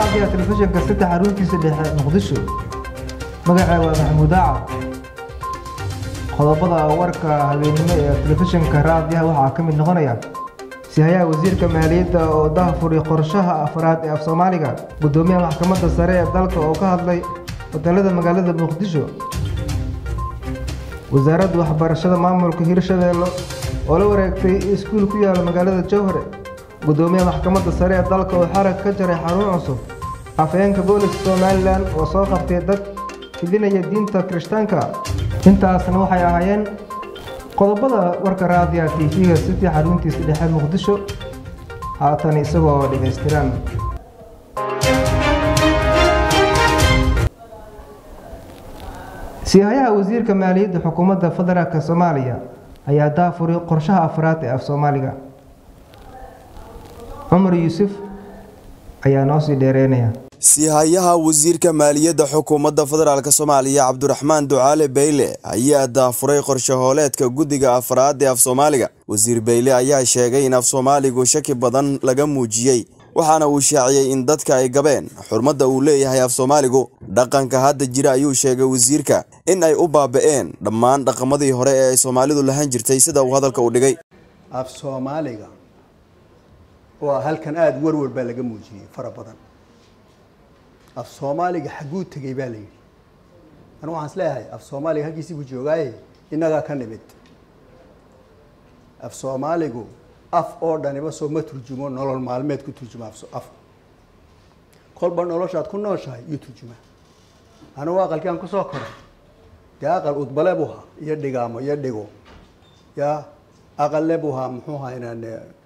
raadiga telefishinka saddex xaruntiisa dhexe muqdisho magacaa waa maxamuud aaca qodobada warka habeennimo ee telefishinka raadiyaha waxaa ka mid noqonaya sihayaha wasiirka maaliyadda oo daahfuray qorshaha afraad ee af soomaaliga guddoomiyaha maxkamadda sare ee dalka oo ka hadlay hotelada magaalada muqdisho wasaaradda waxbarashada maamulka hirshabeelle oo la wareegtay iskuul ku yaala magaalada jowhare guddoomiyaha maxkamadda sare ee dalka oo xarag ka jaray xarun cusub afhayeenka booliska somalilan oo soo qabtay dad fidinaya diinta kirishtaanka intaasna waxay ahaayeen qodobada warka raadiya t v-ga sidii xaruntiisa dhexe muqdisho haatan isagoo dhammaystiran siihayaha wasiirka maaliyadda xukuumadda federaalk soomaaliya ayaa daafuray qorshaha afraad ee af soomaaliga cumar yuusuf ayaa noo sii dheereynaya siihayaha wasiirka maaliyadda xukuumadda federaalk soomaaliya cabdiraxmaan ducaale beyle ayaa daafuray qorshe hooleedka guddiga afraad ee af soomaaliga wasiir beyle ayaa sheegay in af soomaaligu shaki badan laga muujiyey waxaana uu shaaciyey in dadka ay gabeen xurmadda uu leeyahay af soomaaligu dhaqanka hadda jira ayuu sheegay wasiirka in ay u baaba-een dhammaan dhaqamadii hore ee ay soomaalidu lahan jirtay sida uu hadalka u dhigay af soomaaliga waa halkan aada warwar baa laga muujiyey fara badan af soomaaliga xagguu tegey baa la yidhi anu waxaan is leeyahay af soomaaliga halkiisii buu joogaaye innagaa ka nimid af soomaaligu af oo dhaniba soo ma turjumo nolol maalmeed ku turjuma af kolba noloshaad ku nooshahay iyo turjuma anugu aqalkii aan kusoo koray dee aqal udbale buu haa iyo dhigaamo iyo dhigo ya aqalle buu haa muxuu haa inaan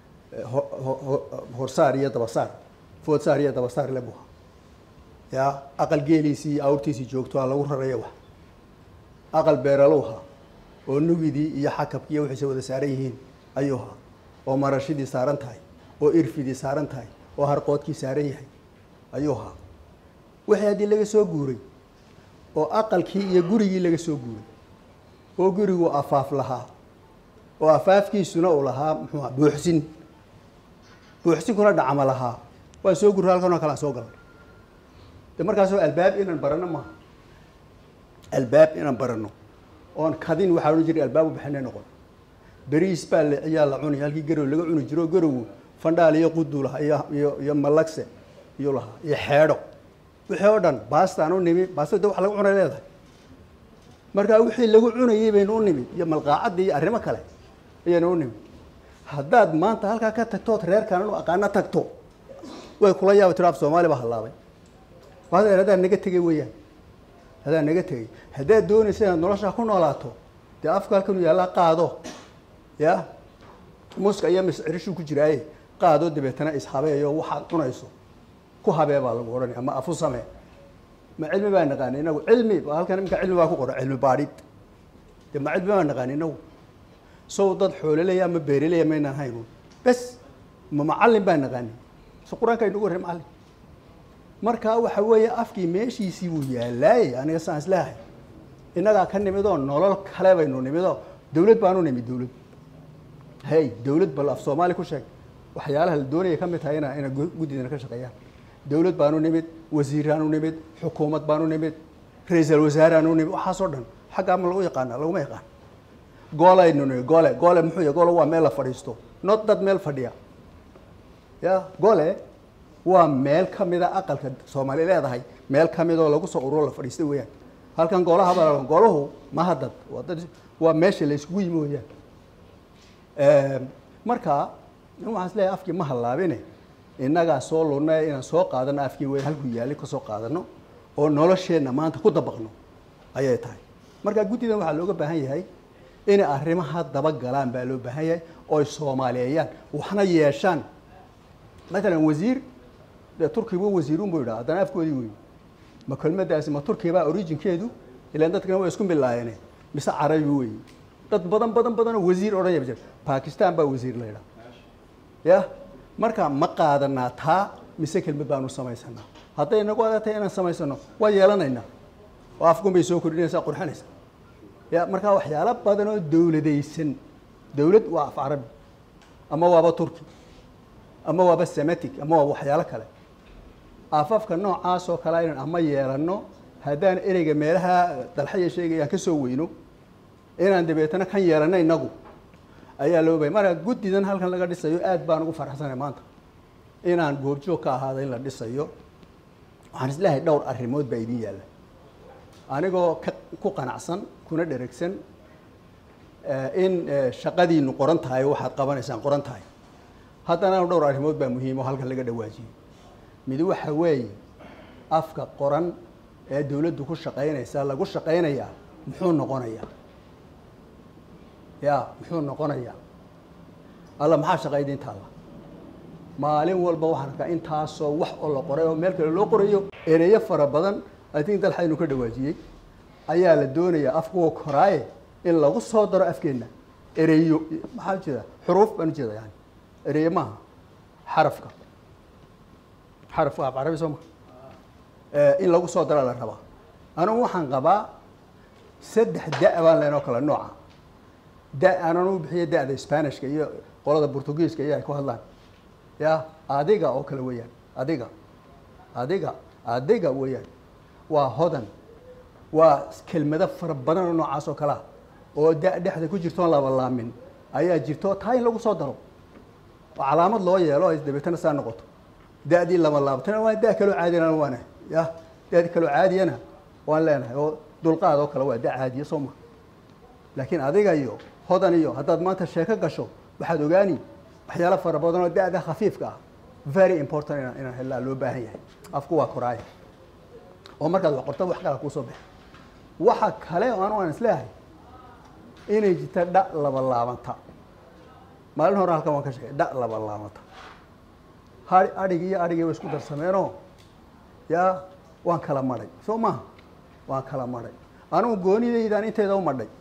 horsaar iyo dabasaar foodsaar iyo dabasaar le buu haa ya aqal geeliisii iyo awrtiisii joogto aa lagu raraya wax aqal beeralow haa oo nugidii iyo xakabkii iyo wixiise wada saaran yihiin ayuu haa oo marashidii saaran tahay oo irfidii saaran tahay oo harqoodkii saaran yahay ayuu haa wixii haddii laga soo guuray oo aqalkii iyo gurigii laga soo guuray oo gurigu afaaf lahaa oo afaafkiisuna uu lahaa muxuuha buuxsin buuxsinkuna dhacma lahaa waan soo gurray halkanoo kale aan soo galay de markaasoo albaab inaan barano maaha albaab inaan barano oon kadin waxaa odhan jiray albaab u baxina noqon beriis baa ayaa la cunay halkii garow laga cuni jiro garowu fandhaal iyo qudu lahaa iyo iyo malagse iyo lahaa iyo xeedho wixii oo dhan baastaan u nimi baasta de wax laga cunay leedahay markaa wixii lagu cunayay baynu u nimid iyo malqaacadii iyo arrimo kale ayaynu u nimid haddaad maanta halkaa ka tagtood reerkaan inu aqaano tagto way kula yaaba tiro af soomaali baa hallaabay waadeer haddaad naga tegay weeyaan haddaad naga tegay haddaad doonaysa inaad noloshaa ku noolaato dee afka halkanu yaallaa qaado ya muska iyo miscirishuu ku jiraaye qaado dabeetana ishabeeyo waxaad cunayso ku habee baa lagu odhanaya ama afu samee ma cilmi baa naqaani inagu cilmi halkan iminka cilmi baa ku qoran cilmi baadhid de ma cilmi baa naqaani inagu sow dad xooleleya ama beereleya maynaan haynu bes ma macallin baa naqaani so qur-aanka aynugu warray macallin markaa waxa weeye afkii meeshiisii buu yaalaayey aniga saan isleehay innagaa ka nimidoo nolol kale baynu nimidoo dawlad baanu nimid dawlad hey dawlad bal af soomaali ku sheeg waxyaalaha la doonaya ka mid tahay ina ina guddidana ka shaqeeyaan dawlad baanu nimid wasiiraanu nimid xukuumad baanu nimid ra-iisal wasaaraanu nimid waxaasoo dhan xaggaa ma lagu yaqaana laguma yaqaan goolaynu nimid goole goole muxuu yahay goole waa meel la fadhiisto not dad meel fadhiya ya goole waa meel ka mida aqalka soomaali leedahay meel ka midoo lagu soo ururo la fadhiista weeyaan halkan goolaha baa goolahu maha dad waa dad waa meesha la iskugu yimi weeyaan marka waxaan is leeyahay afkii ma hallaabine innagaa soo lunay inaan soo qaadano afkii wey halkuu yaalay ka soo qaadano oo nolosheenna maanta ku dabaqno ayay tahay marka guddidan waxaa looga baahan yahay inay arrimaha dabagalaan baa loo baahan yahay ooy soomaaliyeeyaan waxna yeeshaan matalan wasiir dee turkiba wasiirun buu yidhaha haddana afkoodii wey ma kelmadaasi ma turkibaa originkeedu ilaan dadkana waa isku milaayeen mise carabi wey dad badan badan badanoo wasiir odhan ya jira bakistan baa wasiir la yidhaha ya marka ma qaadanaa taa mise kelmad baanu samaysanaa hadday inagu adag inaan samaysano waa yeelanaynaa oo afkun bay soo kordhinaysaa qurxinaysa ya markaa waxyaalo badan oo dowladaysan dowlad waa af carabi ama waaba turki ama waaba sematic ama waaba waxyaalo kale afafka noocaas oo kale aynan ama yeelanno haddaan ereyga meelaha dalxaya sheegayaan ka soo weyno inaan dabeetana kan yeelanno innagu ayaa loo bahaya marka guddidan halkan laga dhisayo aad baan ugu faraxsanay maanta inaan goobjoog ka ahaado in la dhisayo waxaan isleehay dhowr arrimood baa idiin yaalla anigoo ka ku qanacsan kuna dheregsan in shaqadiinu qoran tahay waxaad qabanaysaan qoran tahay haddana dhowr arrimood baa muhiim oo halkan laga dhawaajiyey mid waxa weeye afka qoran ee dawladdu ku shaqaynaysa lagu shaqaynayaa muxuu noqonayaa ya muxuu noqonayaa alla maxaa shaqayda intaalla maalin walba waxaan arkaa intaasoo wax oo la qoray oo meel kale loo qorayo ereyo fara badan i think dalxaynu ka dhawaajiyey ayaa la doonayaa afkuwa koraaye in lagu soo daro afkeenna ereyo maxaa ujeeda xuruuf baan ujeeda yani ereyo maaha xarafka xarafka af carabi soo ma in lagu soo daraa la rabaa anigu waxaan qabaa saddex da- baan leenoo kale nooca da aanan u bixiya da-da spanishka iyo qolada portugiiska iyo ay ku hadlaan ya adiga oo kale weeyaan adiga adiga adiga weeyaan waa hodan waa kelmado fara badan oo noocaas oo kalea oo da dhexda ku jirtoon labalaamin ayaa jirto taa in lagu soo daro oo calaamad loo yeelo ay dabeetana saa noqoto da-dii lama laabtana waa da kaloo caadiyana waana ya da kaloo caadiyana waan leenahay oo dulqaad oo kale waa da caadiya soo ma laakiin adiga iyo hodan iyo haddaad maanta sheeko gasho waxaad ogaani waxyaalo fara badan oo da-da khafiifka ah very important inaan inaan helaa loo baahan yahay afku waa koraaya oo markaad wax qorto wax kala kuusoo baxa waxa kale oo anu aan isleeyahay inay jirta dha laba laabanta maalin hore halkan waan ka sheegay dha laba laabanta ha adhigi iyo adhigii way isku darsameenoo yaa waan kala madhay soo maha waan kala madhay anugu goonidaydaan inteeda u madhay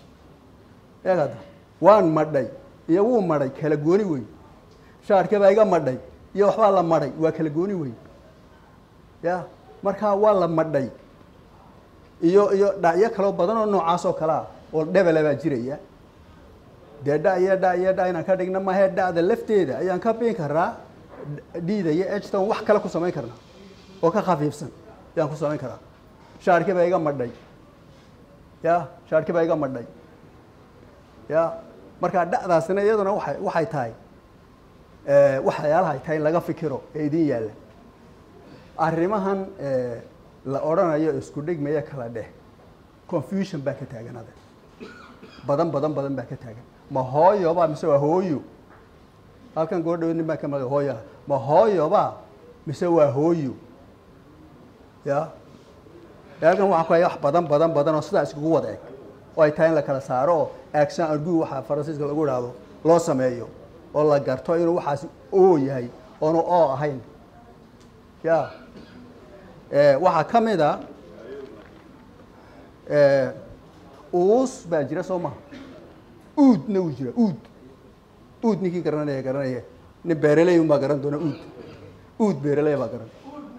eegada waan madhay iyo wuu madhay kala gooni wey shaarka baa iga madhay iyo waxbaa la madhay waa kala gooni wey ya markaa waa la madhay iyo iyo dhacyo kaloo badan oo noocaas oo kalea oo dhebela baa jiraya dee dha iyo dha iyo dha inaan ka dhigna mahe dhacda lafteeda ayaan ka biin karaa dhiida iyo ejton wax kale ku samayn karnaa oo ka khafiifsan ayaan ku samayn karaa shaarki baa iga madhay ya shaarki baa iga madhay ya markaa dhacdaasina iyaduna waay waxay tahay waxyaalaha ay tahay in laga fikiro ee idin yaalla arrimahan la odhanayo isku dhigmaya kala dheh confusion baa ka taagan ade badan badan badan baa ka taagan ma hooyoba mise waa hooyo halkan goo dhawo nin baa ka maga hooya ma hooyoba mise waa hooyo ya halkan waxaa ku haya wax badan badan badan oo sidaa iskugu wada eg oo ay tahay in la kala saaro oo action argu waxaa faransiiska lagu idhaahdo loo sameeyo oo la garto inuu waxaasi oo yahay oonu oo ahayn ya waxaa ka mid a uus baa jira soo maha uudna wuu jira uud uud ninkii garanaya garanaya nin beeraley unbaa garan doona uud uud beeraley baa garan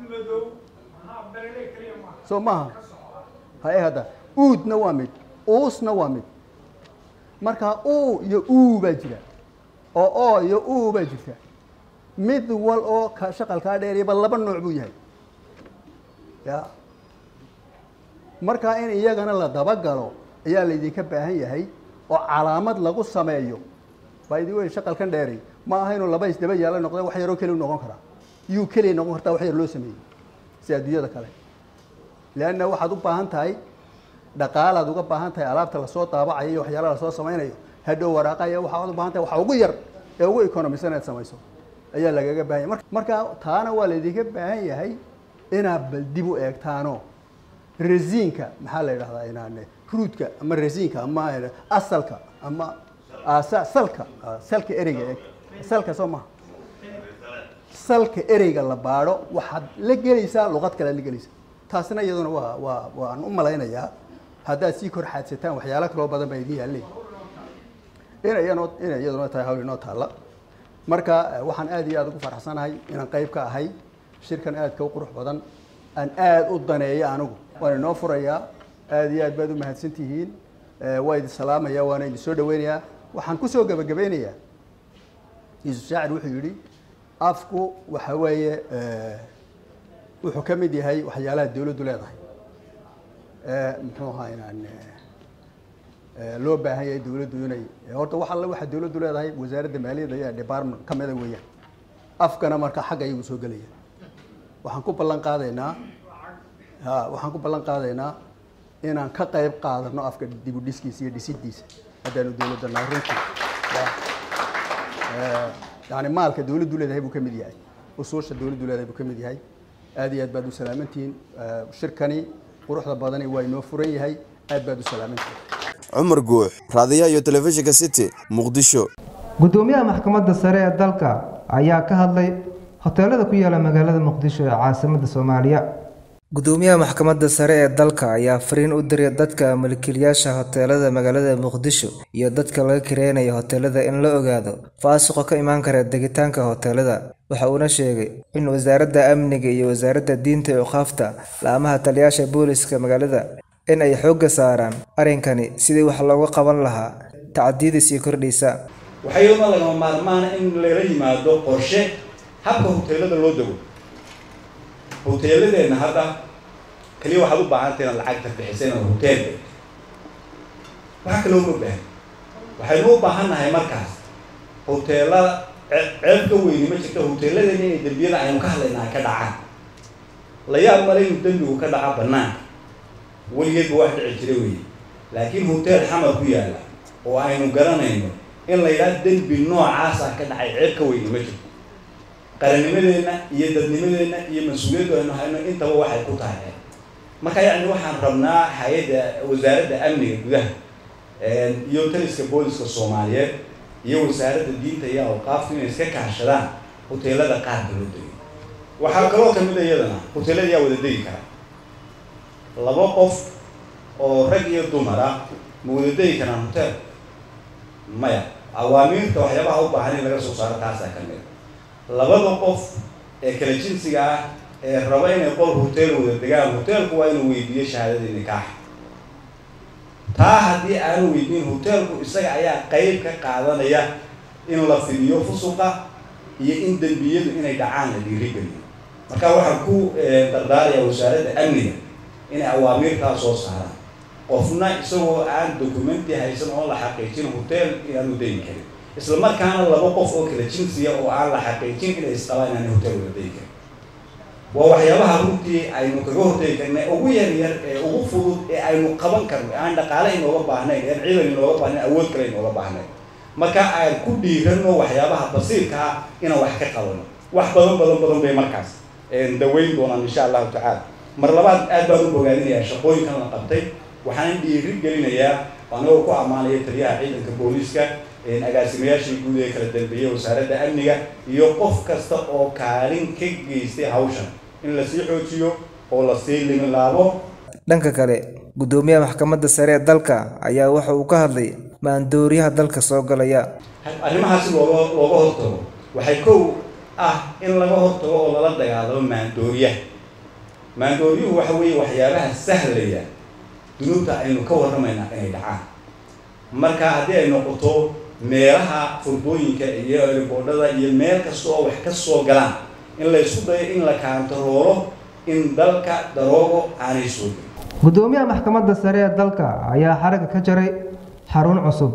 soo maha haye hadda uudna waa mid uusna waa mid markaa u iyo uu baa jira oo oo iyo uu baa jirta mid wal oo ka shaqalkaa dheeriyaba laba nooc buu yahay ya markaa in iyagana la dabagalo ayaa laydinka baahan yahay oo calaamad lagu sameeyo by the way shaqalkan dheeri ma aha inuu laba isdaba yaala noqda wax yaroo keli noqon karaa yuu keliya noqon kartaa wax yar loo sameeyey si adduunyada kale leanna waxaad u baahan tahay dhaqaalaad uga baahan tahay alaabta lasoo daabacayo iyo waxyaalaha lasoo samaynayo hadhow waraaqaya waxaad u baahan tahay waxa ugu yar ee ugu economisan inaad samayso ayaa lagaga baahan yahay marka taana waa laydinka baahan yahay inaad bal dib u eegtaano resiinka maxaa la yidhahdaa inaan ruudka ama resiinka ama asalka ama salka salka ereyga eeg salka soo maha salka ereyga la baadho waxaad la gelaysaa luqad kale la gelaysaa taasina iyaduna waa waa waan u malaynayaa haddaad sii kor xaadsataan waxyaalo kaloo badan baa idin yaalleen ina iyanoo inay iyaduna tahay hawl inoo taalla marka waxaan aad iyo aad ugu faraxsanahay inaan qayb ka ahay shirkan aadka u qurux badan aan aad u daneeyo anigu waan inoo furayaa aad iyo aad baad u mahadsan tihiin waa idin salaamaya waana idin soo dhaweynayaa waxaan kusoo gebagabeynayaa yuusuf shaacir wuxuu yidhi afku waxa weeye wuxuu ka mid yahay waxyaalaha dawladdu leedahay ee muxuu ahaa inaan loo baahan yahay dawladdu inay horta wax alle waxa dawladdu leedahay wasaaradda maaliyadda ayaa department ka mida weeyaan afkana marka xagga ayagu soo gelaya waxaan ku ballan qaadaynaa ha waxaan ku ballan qaadaynaa inaan ka qayb qaadano afka dib u dhiskiisa iyo dhisidiisa haddaanu dawladda nahay runtii yani maalka dawladdu leedahay buu ka mid yahay usuusha dawladdu leedahay buu ka mid yahay aad iyo aad baad u salaamantihiin shirkani quruxda badani waa inoo furan yahay aad baad u salaamantihiin cumar guux raadiyaha iyo telefishinka city muqdisho gudoomiyaha maxkamadda sare ee dalka ayaa ka hadlay hoteelada ku yaala magaalada muqdisho ee caasimadda soomaaliya gudoomiyaha maxkamadda sare ee dalka ayaa fariin u diray dadka milkiilayaasha hoteelada magaalada muqdisho iyo dadka laga kireynayo hoteelada in la ogaado faasiqo ka imaan kara degitaanka hoteelada waxa uuna sheegay in wasaaradda amniga iyo wasaaradda diinta iyo qaafta laamaha taliyaasha booliska magaalada in ay xoogga saaraan arrinkani sidii wax looga qaban lahaa tacdiyada sii kordhaysa waxaa iyaduna lagama maarmaana in lala yimaado qorshe habka hoteelada loo dego hoteeladeenna hadda kaliya waxaad u baahantay inaad lacagta bixisa inaad hoteel degto waxa kaloo ma baahan waxaynu u baahannahay markaas hoteelada ceeb ka weyni ma jirto hoteeladeena inay dembiyada aynu ka hadlayna ay ka dhacaan la yaab male inuu dembigu ka dhaca banaanka weligeedba wax dhici jira weeye laakiin hotel xamar ku yaalla oo aynu garanayno in la yidhaha dembi noocaasa ka dhacay ceeb ka weyni ma jirto qarannimadeenna iyo dadnimadeenna iyo mas-uuliyaddu aynu hayno intaba waxay ku tahay marka yacni waxaan rabnaa hay-adda wasaaradda amniga gudaha iyo taliska booliska soomaaliyeed iyo wasaaradda diinta iyo awqaaftu inay iska kaashadaan hoteelada qaarka loo degay waxaa kaloo kamid a iyadana hoteelada yaa wada degi kara laba qof oo rag iyo dumar ah ma wada degi karaan hotel maya awaamiirta waxyaabaha u baahan in laga soo saaro taasaa ka mid labada qof ee kala jinsiga ah ee raba inay qol hotel wada degaan hotelku waa inuu weydiiyo shahaadadii nikaaxa taa haddii aanu weydiin hotelku isaga ayaa qeyb ka qaadanaya in la fidiyo fusuqa iyo in dembiyadu inay dhacaan la dhiirigeliyo marka waxaan ku dardaaraya wasaaradda amniga inay awaamiirtaa soo saaraan qofna isagoo aan documenti haysan oo la xaqiijin hotel inaanu degi karin isla markaana laba qof oo kala jinsiya oo aan la xaqiijin inay isqabaan inaanay hotel wada degi karin waa waxyaabaha runtii aynu kaga hortegi karna ugu yar yar ee ugu fudud ee aynu qaban karno aan dhaqaale inooga baahnayn aan ciidan inooga baahnayn awood kale inooga baahnayn marka aan ku dhiirano waxyaabaha basiirka ah inaan wax ka qabano wax badan badan badan bay markaas daweyn doonaan insha allahu tacaala mar labaad aad baan u bogaadinayaa shaqooyinkan la qabtay waxaan dhiiri gelinayaa anagoo ku ammaanaya taliyaha ciidanka booliiska agaasimayaashii guud ee kala dambeeyey wasaaradda amniga iyo qof kasta oo kaalin ka geystay hawshan in lasii xoojiyo oo lasii limilaabo dhanka kale gudoomiyaha maxkamadda sare ee dalka ayaa waxa uu ka hadlay maandooriyaha dalka soo galaya arrimahaasi looga looga hortago waxay kow ah in laga hortago oo lala dagaalamo maandooriyaha maandooriyuhu waxa weeye waxyaabaha sahlaya dunuubta aynu ka warramaynaa inay dhacaan marka haddii ay noqoto meelaha furdooyinka iyo riboodhada iyo meel kasta oo wax ka soo galaan in la isku dayo in la kaantaroolo in dalka daroogo aanay soo gelin gudoomiyaha maxkamadda sare ee dalka ayaa xaragga ka jaray xarun cusub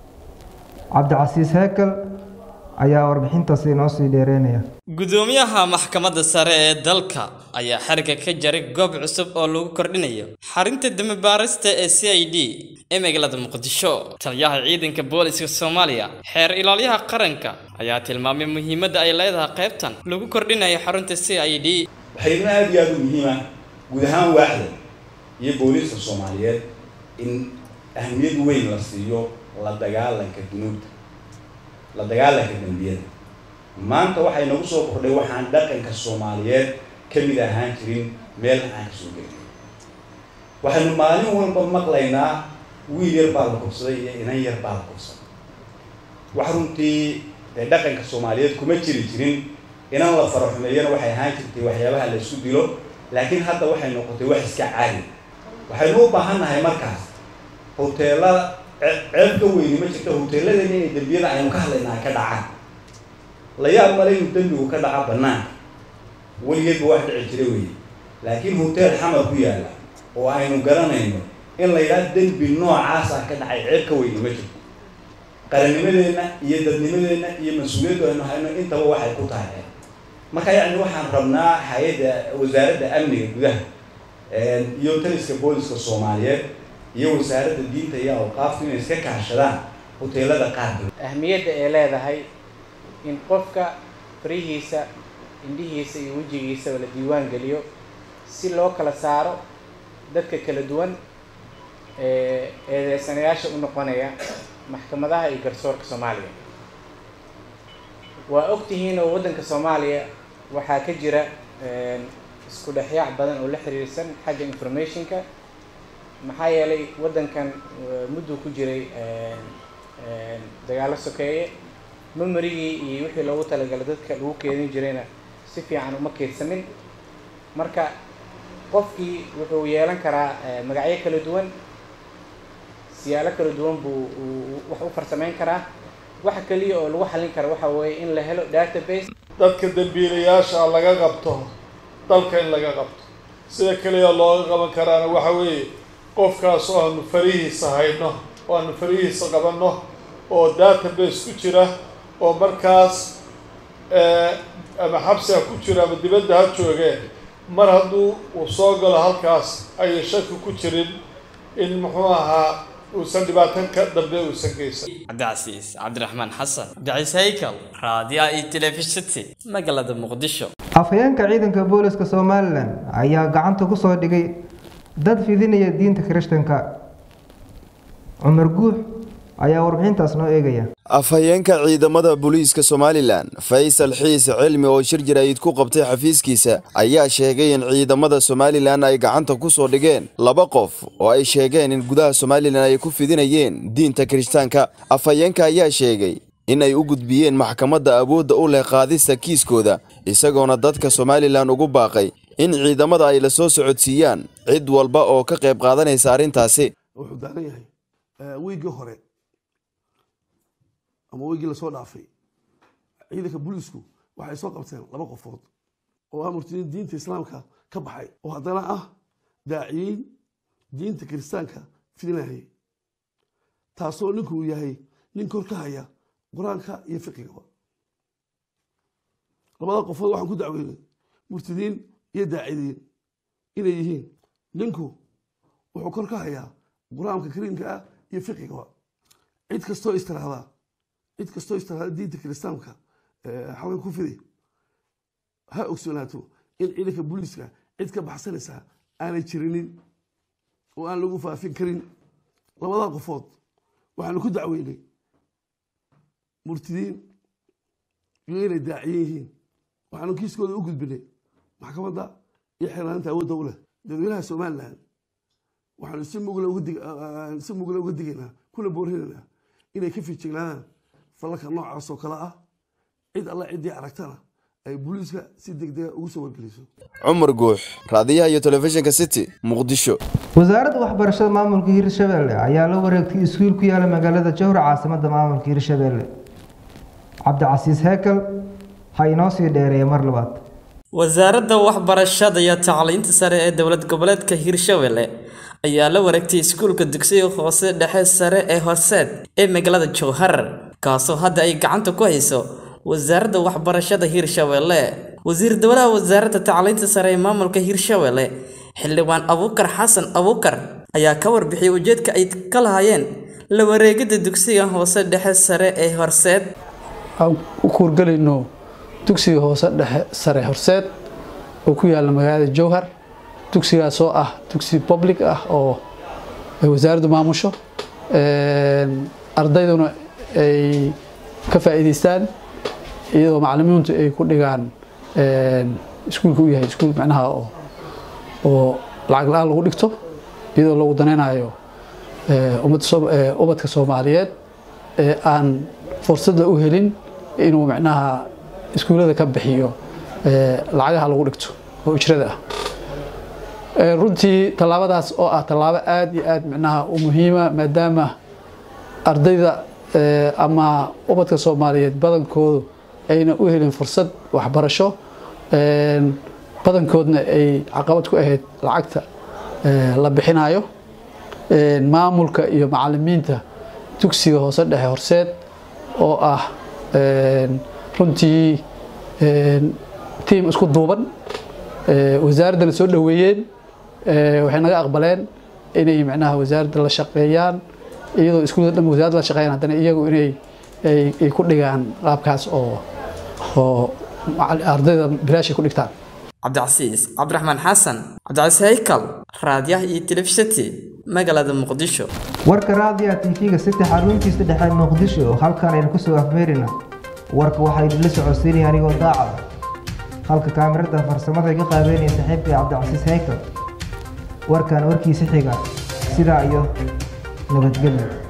cabdicasiis heekel ayaa warbixintaasi inoo sii dheereynaya gudoomiyaha maxkamadda sare ee dalka ayaa xarigga ka jaray goob cusub oo lagu kordhinayo xarinta damibaarista ee c i d ee magaalada muqdisho taliyaha ciidanka booliska soomaaliya xeer ilaalyaha qaranka ayaa tilmaamay muhiimadda ay leedahay qaybtan lagu kordhinayo xarunta c i d waxayna aada iyo aada u muhiima guud ahaan waaxda iyo booliiska soomaaliyeed in ahmiyad weyn la siiyo la dagaalanka dunuubta la dagaalanka dembiyada maanta waxay nagu soo kordhay waxaan dhaqanka soomaaliyeed ka mid ahaan jirin meel aan kasoo gelin waxaynu maalin walba maqlaynaa wiil yar baa la kubsaday iyo inan yar baa la kubsaday wax runtii dee dhaqanka soomaaliyeed kuma jiri jirin inan la faraxumeeyana waxay ahaan jirtay waxyaabaha la isku dilo laakiin hadda waxay noqotay wax iska caadi waxaynu u baahannahay markaas hoteelada ceeb ka weyni ma jirto hoteeladeena inay dembiyada aynu ka hadlayna ay ka dhacaan la yaab male inuu dembigu ka dhaca banaanka weligeedba wax dhici jira weeye laakiin hotel xamar ku yaalla oo aynu garanayno in la yidhaha dembi noocaas ah ka dhacay ceeb ka weyni ma jirto qarannimadeenna iyo dadnimadeenna iyo mas-uuliyaddu aynu hayno intaba waxay ku tahay ceeb marka yacni waxaan rabnaa hay-adda wasaaradda amniga gudaha iyo taliska booliska soomaaliyeed iyo wasaaradda diinta iyo awqaaftu inay iska kaashadaan hoteelada qaarkood ahmiyadda ay leedahay in qofka farihiisa indhihiisa iyo wejigiisaba la diiwaan geliyo si loo kala saaro dadka kala duwan ee eedeysanayaasha u noqonaya maxkamadaha iyo garsoorka soomaaliya waa ogtihiin oo waddanka soomaaliya waxaa ka jira isku dhexyaac badan oo la xiriirsan xagga informationka maxaa yeelay waddankan mudduu ku jiray dagaalo sokeeye memerigii iyo wixii loogu talagalay dadka lagu keedin jirayna si fiican uma keedsamin marka qofkii wuxuu yeelan karaa magacyo kala duwan siyaalo kala duwan buu wax u farsameyn karaa waxa keliya oo lagu xallin kara waxa weeye in la helo database dadka dambiilayaasha laga qabto dalka in laga qabto sida keliya looga qaban karaana waxa weeye qofkaas oo aanu farihiisa hayno oo aanu farihiisa qabanno oo database ku jira oo markaas ama xabsi ha ku jiro ama dibadda ha joogeen mar hadduu uu soo galo halkaas ayay shaki ku jirin in muxuu ahaa uusan dhibaatan ka dambe uusan geysan cabdicasiis cabdiraxmaan xasan cabdiciis haykal raadiyaha iyo telefishinti magaalada muqdisho afhayeenka ciidanka booliska somalilan ayaa gacanta ku soo dhigay dad fidinaya diinta kirishtanka cumar guux ayaa warbixintaas noo eegaya afhayeenka ciidamada booliiska somalilan faysal xiise cilmi oo shir jaraa'id ku qabtay xafiiskiisa ayaa sheegay in ciidamada somalilan ay gacanta ku soo dhigeen laba qof oo ay sheegeen in gudaha somalilan ay ku fidinayeen diinta kirishtaanka afhayeenka ayaa sheegay in ay u gudbiyeen maxkamadda awoodda u leh qaadista kiiskooda isagoona dadka somalilan ugu baaqay in ciidamada ay la soo socodsiiyaan cid walba oo ka qayb qaadanaysa arrintaasi wuxuu daaran yahay wiiggii hore ama weygii lasoo dhaafay ciidanka booliisku waxay soo qabteen laba qofood oo ah murtadiin diinta islaamka ka baxay oo haddana ah daaciyiin diinta kiristaanka fidinayay taasoo ninku uu yahay nin kor ka haya qur-aanka iyo fiqigaba labada qofood waxaan ku dacweynay murtadiin iyo daacidiin inay yihiin ninku wuxuu kor ka hayaa qur-aanka kariimka ah iyo fiqigaba cid kastoo istiraahdaa cid kastoo istiraahda diinta kiristaanka xaween ku fiday ha ogsoonaato in ciidanka booliiska cid ka baxsanaysaa aanay jirinin oo aan lagu faafin karin labada qofood waxaanu ku dacweynay murtidiin iyo inay daaciyan yihiin waxaanu kiiskooda u gudbinay maxkamadda iyo xeelaaninta awoodda u leh dadweynaha somalilan waxaanu si mugla si mugla uga digaynaa kuna boorinaynaa inay ka fiijignaadaan falalka noocaas oo kale ah cid alla ciddii aragtana ay booliiska si degdega ugu soo wargeliso cumar guux raadiyaha iyo telefishinka city muqdisho wasaaradda waxbarashada maamulka hirshabelle ayaa la wareegtay iskuul ku yaala magaalada jowhar caasimadda maamulka hirshabelle cabdicasiis heekal ha inoo sii dheereeya mar labaad wasaaradda waxbarashada iyo tacliinta sare ee dowlad goboleedka hirshabelle ayaa la wareegtay iskuulka dugsiga hoose dhexe sare ee horseed ee magaalada jowhar kaasoo hadda ay gacanta ku hayso wasaaradda waxbarashada hirshabelle wasiir dowlaha wasaaradda tacliinta sare ee maamulka hirshabelle xildhibaan abuukar xasan abuukar ayaa ka warbixiyay ujeedka ay ka lahaayeen la wareegidda dugsiga hoose dhexe sare ee horseed aan u kuurgelayno dugsiga hoose dhexe sare horseed oo ku yaalla magaalada jowhar dugsigaas oo ah dugsi public ah oo ay wasaaraddu maamusho ardayduna ay ka faa'iidaystaan iyadoo macallimiintu ay ku dhigaan iskuulka u yahay iskuul macnaha oo oo lacag la-aan lagu dhigto iyadoo lagu danaynayo ubadka soomaaliyeed ee aan fursadda u helin inuu macnaha iskuullada ka bixiyo lacagaha lagu dhigto oo ijrada ah runtii tallaabadaas oo ah tallaabo aada iyo aada macnaha u muhiima maadaama ardayda ama ubadka soomaaliyeed badankoodu ayna u helin fursad waxbarasho badankoodna ay caqabad ku ahayd lacagta la bixinayo maamulka iyo macalimiinta dugsiga hoose dhexe horseed oo ah runtii tiim isku duuban wasaaraddana soo dhoweeyeen waxay naga aqbaleen inay macnaha wasaaradda la shaqeeyaan iyadoo iskuulada dhan wasaaradda la shaqeeyaan haddana iyagu inay ay ku dhigaan qaabkaas oo oo ardayda bilaashay ku dhigtaan cabdicasiis cabdiraxmaan xasan cabdicasiis haykal raadiyaha iyo telefishanti magaalada muqdisho warka raadiyaha tv-ga saddex xaruntiisa dhexe muqdisho halkaan aynu kusoo afmeerina warka waxaa idinla socodsiinaya anigoo daacada halka kaamirada farsamada iga qaabeynaya saaxiibkay cabdicasiis haykal warkan warkiisa xiga sidaa iyo nabadgelyo